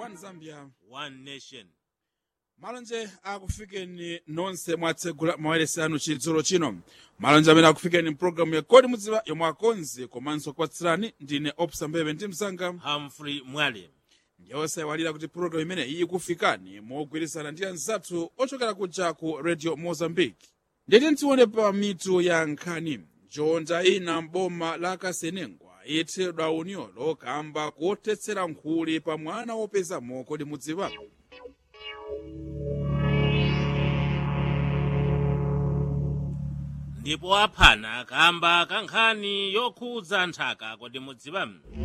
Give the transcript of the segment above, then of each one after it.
one zambia one nation malonje akufikeni nonse mwatsegula mawailesi anu chidzulo chino malonje amene akufikeni mpulogalamu ya kodi mudziwa yomwe akonzi komanso kupatsirani ndine opsa mbebe ndi msanga humphrey mwale ndiye osaiwalira kuti pulogalamu imene iyi ikufikani mogwirizana ndi anzathu ochokera kuja ku radio mozambique nditi ntione pa mitu ya nkhani njonda ina mboma la kasenengwa ithedwa unyolo kamba kotetsera nkhuli pa mwana wopezamo kodi mudziwa ndipo aphana kamba kankhani yokhudza nthaka kodi mudziwa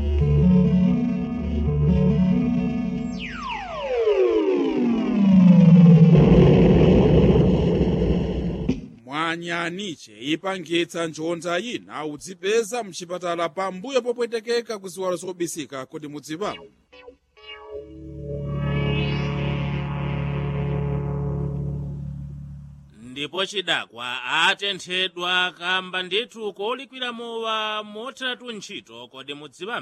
mwanyaniche ipangitsa njonda ina udzipeza mchipatala pambuyo popwetekeka ku ziwalo zobisika kodi mudziwa ndipo chidakwa atenthedwa kamba ndithu kolikwira mowa motheratu ntchito kodi mudziwa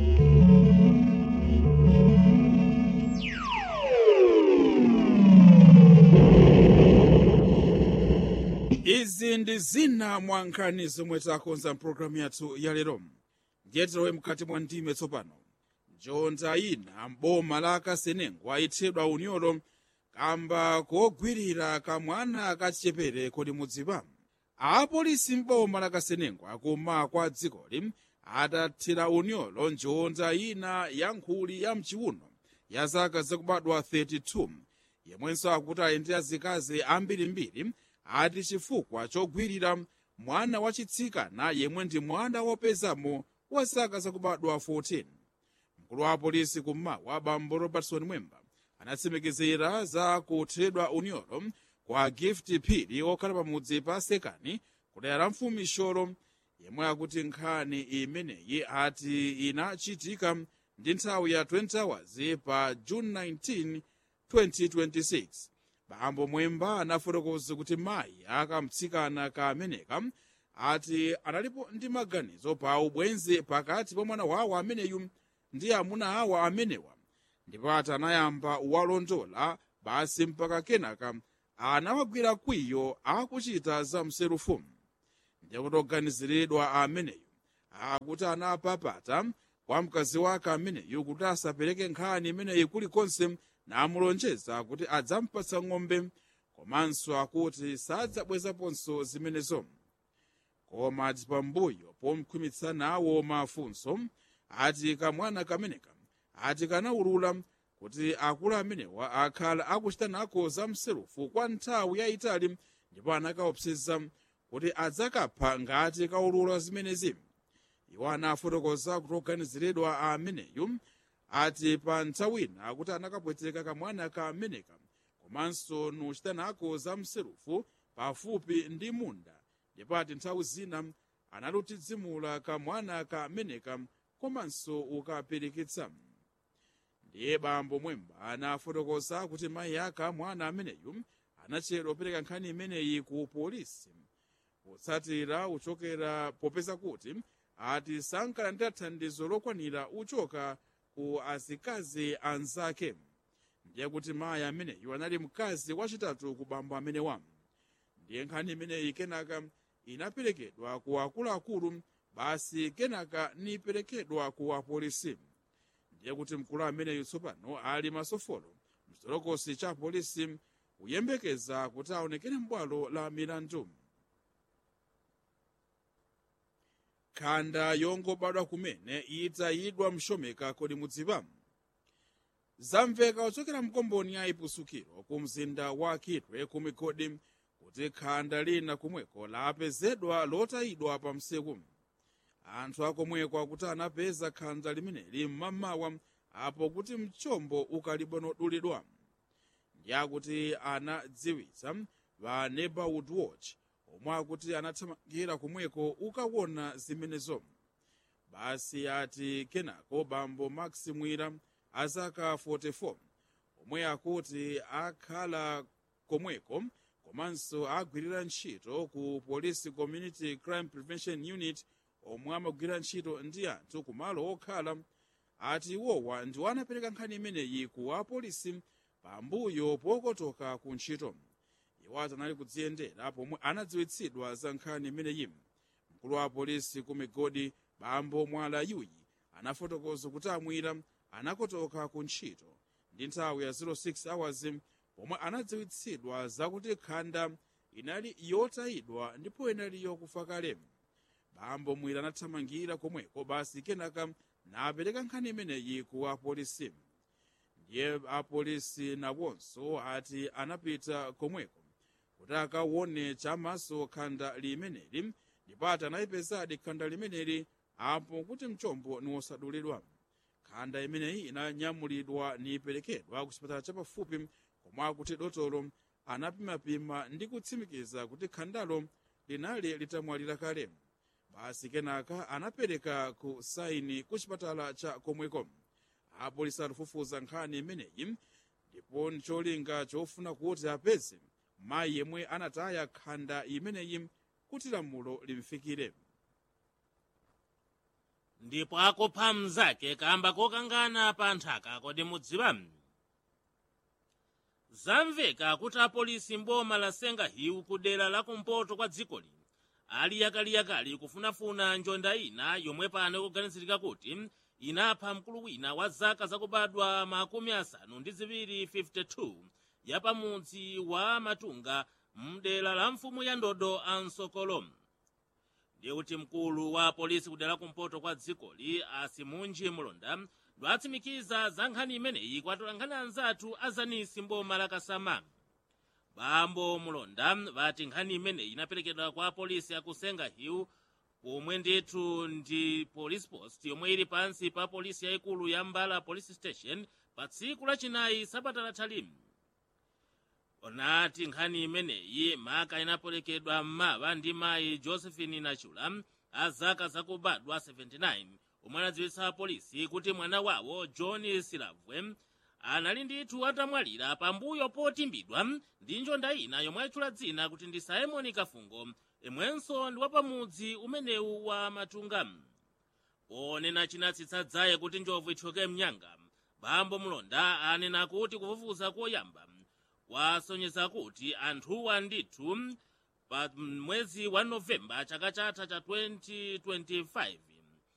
izi ndi zina mwa nkhani zomwe takonza mpulogalamu yathu ya lero ndiye tilowe mkati mwa ndime tsopano njonda ina mboma la kasenengwa ithedwa unyolo kamba kogwirira kamwana kachichepere kodi mudziwa apolisi mboma la kasenengwa kuma kwa dzikoli atathira unyolo njonda ina ya nkhuli ya mchiuno ya zaka zakubadwa 32 yemwenso akuti ali ndi azikazi ambirimbiri ati chifukwa chogwirira mwana wachitsikana yemwe ndi mwana wopezamo wa zaka zakubadwa 14 mkulu wa apolisi kummawa bambo robertson mwemba anatsimikizira za kuthedwa unyolo kwa gift phiri okhala pamudzi pa sekani kudera mfumu isholo yemwe akuti nkhani imeneyi ati inachitika ndi nthawi ya 20 hours pa june 19 2026 bambo mwemba anafotokoza kuti mayi akamtsikana kameneka ati analipo ndi maganizo pa ubwenzi pakati pa mwana wawo ameneyu ndi amuna awa amenewa ndipo ati anayamba walondola basi mpaka kenaka anawagwira kwiyo akuchita za mserufu ndiye kuti oganiziridwa ameneyu akuti anapapata kwa mkazi wake ameneyu kuti asapereke nkhani imeneyi kulikonse namulonjeza kuti adzampatsa ng'ombe komanso akuti sadzabwezaponso zimenezo koma ati pambuyo pomkhwimitsa nawo mafunso ati kamwana kameneka ati kanaulula kuti akulu amenewa akhala akuchita nako za mserufu kwa nthawi yayitali ndipo anakaopseza kuti adzakapha ngati kaulula zimenezi iwo anafotokoza kuti oganiziridwa ameneyu ati pa nthawi ina kuti anakapweteka kamwana kameneka komanso nuchita nako za mserufu pafupi ndi munda ndipo ati nthawi zina analutidzimula kamwana kameneka komanso ukapirikitsa ndiye bambo mwemba anafotokoza kuti mayi aka mwana ameneyu anachedwa kupereka nkhani imeneyi ku polisi potsatira uchokera popeza kuti ati sankalandira thandizo lokwanira uchoka ku azikazi anzake ndiye kuti mayi ameneyu anali mkazi wachitatu ku bambo amenewa ndiye nkhani imeneyi kenaka inaperekedwa ku akuluakulu basi kenaka niperekedwa ku apolisi ndiye kuti mkulu ameneyu tsopano ali masofolo mchitolokosi cha polisi kuyembekeza kuti aonekere m'bwalo la milandu khanda yongobadwa kumene itayidwa mshomeka kodi mudziwa zamveka ochokera mkomboni ya ipusukiro ku mzinda wa kitwe ku migodi kuti khanda lina kumweko lapezedwa lotayidwa pa msewu anthu akomweko akuti anapeza khanda limeneli mmamawa apo kuti mchombo ukalibonodulidwa ndi akuti anadziwitsa va neighborhood watch omwe akuti anathamangira kumweko ukaona zimenezo basi ati kenako bambo max mwira azaka 44 omwe akuti akhala komweko komanso agwirira ntchito ku police community crime prevention unit omwe amagwira ntchito ndi anthu kumalo okhala ati iwowa ndiwo anapereka nkhani imeneyi ku apolisi pambuyo pokotoka ku ntchito iwo anali kudziyendera pomwe anadziwitsidwa za nkhani imeneyi mkulu wa apolisi ku migodi bambo mwala yuyi anafotokoza kuti amwira anakotoka ku ntchito ndi nthawi ya 06 hours pomwe anadziwitsidwa zakuti khanda inali yotayidwa ndipo inali yokufa kale bambo mwira anathamangira komweko basi kenaka napereka nkhani imeneyi ku apolisi ndiye apolisi nawonso ati anapita komweko kuti akaone chamaso khanda limeneli ndipo ati anayipezadi khanda limeneli apo kuti mchombo niwosadulidwa khanda imeneyi inanyamulidwa niperekedwa ku chipatala chapafupi komwe akuti dotolo anapimapima ndi kutsimikiza kuti khandalo linali litamwalira kale basi kenaka anapereka ku saini ku chipatala cha komweko apolisi akufufuza nkhani imeneyi ndipo ncholinga chofuna kuti apeze mayi yemwe anataya khanda imeneyi kuti lamulo limfikire ndipo akupha mnzake kamba kokangana pa nthaka kodi mudziwa zamveka kuti apolisi mboma la sengahiwu ku dera la kumpoto kwa dzikoli ali yakaliyakali kufunafuna njonda ina yomwe pano kuganizirika kuti inapha mkulu wina wa zaka zakubadwa makumi asanu ndi ziwiri 52 ya pamudzi wa matunga mdera la mfumu ya ndodo ansokolo ndiye kuti mkulu wa polisi kudera kumpoto kwa dzikoli asimunji mulonda ndwatsimikiza za nkhani imeneyi kwatola nkhani anzathu azanisi mboma la kasama bambo mulonda vati nkhani imeneyi inaperekedwa kwa polisi akusenga hill pomwe ndithu ndi police post yomwe ili pansi pa polisi yayikulu ya mbala police station pa tsiku lachinayi sabata lathalimu onati nkhani imeneyi maka inaperekedwa m'mawa ndi mayi josephine nachula a zaka zakubadwa 79 omwe anadziwitsa polisi kuti mwana wawo john silavwe anali ndithu atamwalira pambuyo potimbidwa ndi njonda ina yomwe ayitchula dzina kuti ndi simoni kafungo imwenso ndi wapamudzi umenewu wa matunga ponena chinatsitsa dzaye kuti njovu ithyoke mnyanga bambo mulonda anena kuti kufufuza koyamba kwasonyeza kuti anthuwa ndithu pa mwezi wa novemba chaka chatha cha 2025